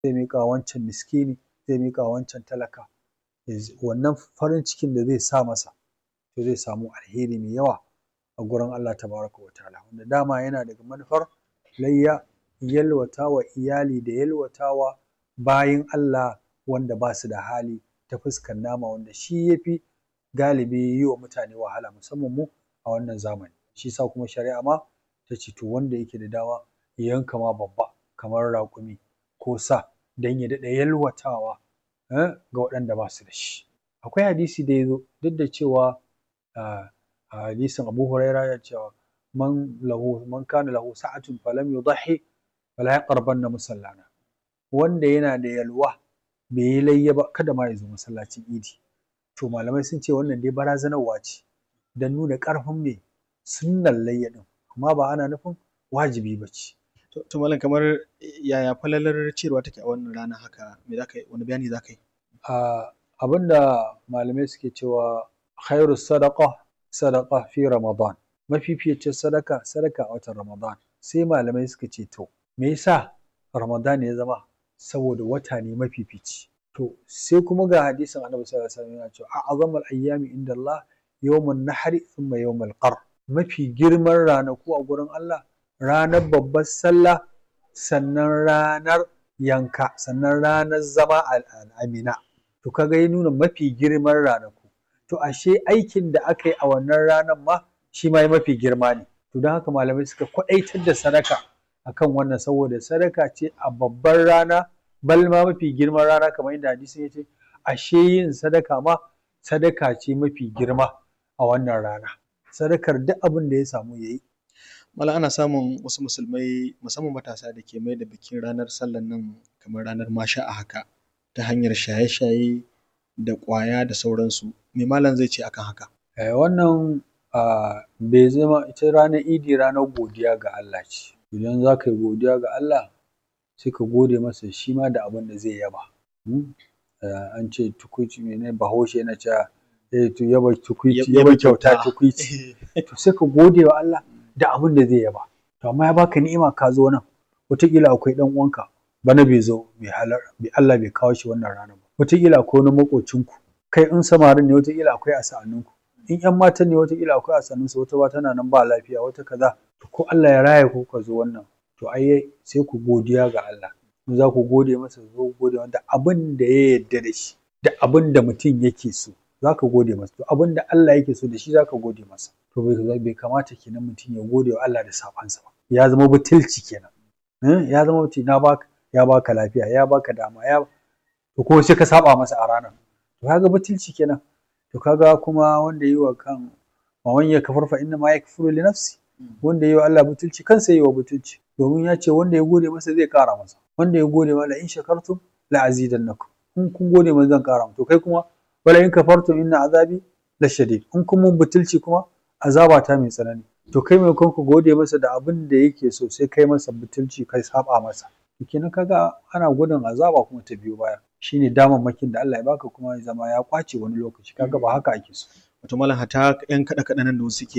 zai miƙa wancan miskini zai miƙa wancan talaka wannan farin cikin da zai sa masa to zai samu alheri mai yawa a gurin Allah tabaraka wa ta'ala wanda dama yana daga manufar layya yalwata wa iyali da yalwata wa bayin Allah wanda ba su da hali ta fuskar nama wanda shi ya fi galibi yi wa mutane wahala musamman mu a wannan zamani shi yasa kuma shari'a ma ta ce to wanda yake da dama ya yanka ma babba kamar raƙumi ko sa don ya daɗa yalwatawa ga waɗanda ba su da shi akwai hadisi da ya zo duk da cewa a hadisin Abu Huraira ya cewa man lahu man kana lahu sa'atun falam yudhi fala yaqrabanna musallana wanda yana da yalwa bai yi layya ba kada ma ya zo masallacin idi to malamai sun ce wannan dai barazanarwa ce don nuna ƙarfin me sunnan layya ɗin amma ba ana nufin wajibi ba ce to malam kamar yaya falalar ciyarwa take a wannan rana haka me zaka yi wani bayani zaka yi abinda malamai suke cewa khairu sadaqa sadaqa fi ramadan mafificin sadaka sadaka a watan ramadan sai malamai suka ce to me yasa ramadan ya zama saboda wata ne mafifici to sai kuma ga hadisin annabi sallallahu alaihi wasallam yana cewa a'zamul ayyami inda Allah yawmun nahri thumma yawmul qar mafi girman ranaku a gurin Allah ranar babbar sallah sannan ranar yanka sannan ranar zama al'amina to kaga ya nuna mafi girman ranaku to ashe aikin da aka yi a wannan ranar ma shi ma mafi girma ne to don haka malamai suka kwaɗaitar da sadaka akan wannan saboda sadaka ce a babbar rana bal ma mafi girman rana kamar yadda hadisin ya ce ashe yin sadaka ma sadaka ce mafi girma a wannan rana sadakar duk abin da ya samu ya yi Mala ana samun wasu musulmai musamman matasa da ke mai da bikin ranar sallan nan kamar ranar masha a haka ta hanyar shaye-shaye da ƙwaya da sauransu me malam zai ce akan haka wannan bai zama ita ranar idi ranar godiya ga Allah ce idan za ka yi godiya ga Allah sai ka gode masa shi ma da abin da zai yaba an ce tukuici mene bahaushe yana cewa to yaba tukuici yaba kyauta tukuici to sai ka gode wa Allah da abin da zai yaba to amma ya baka ni'ima ka zo nan wataƙila akwai ɗan uwanka bana bai zo bai halar Allah bai kawo shi wannan ranar ba wataƙila akwai wani maƙocinku kai in samarin ne wataƙila akwai a sa'anninku in ƴan matan ne wataƙila akwai a sa'annunsu wata ba tana nan ba lafiya wata kaza to ko Allah ya raya ku ka zo wannan to ai sai ku godiya ga Allah in za ku gode masa zo gode da abin da ya yarda da shi da abin da mutum yake so za ka gode masa to abin da Allah yake so da shi za ka gode masa to bai kamata kenan mutum ya gode wa Allah da sabansa ba ya zama butulci kenan ya zama mutum na baka ya baka lafiya ya baka dama ya to ko sai ka saba masa a ranar to kaga butulci kenan to kaga kuma wanda yi wa kan wawan ya kafar fa inna ma yakfuru li nafsi wanda yi wa Allah butulci kansa yi wa butulci domin ya ce wanda ya gode masa zai kara masa wanda ya gode ma la in shakartum la azidannakum in kun gode masa zan kara to kai kuma wala in kafartum inna azabi la shadid in kun mun butulci kuma azaba ta mai tsanani to kai mai ku gode masa da abin da yake so sai kai masa butulci kai saba masa to kenan kaga ana gudun azaba kuma ta biyo baya shine damammakin da Allah ya baka kuma ya zama ya kwace wani lokaci kaga ba haka ake so wato malam hata yan kada kada nan da wasu ke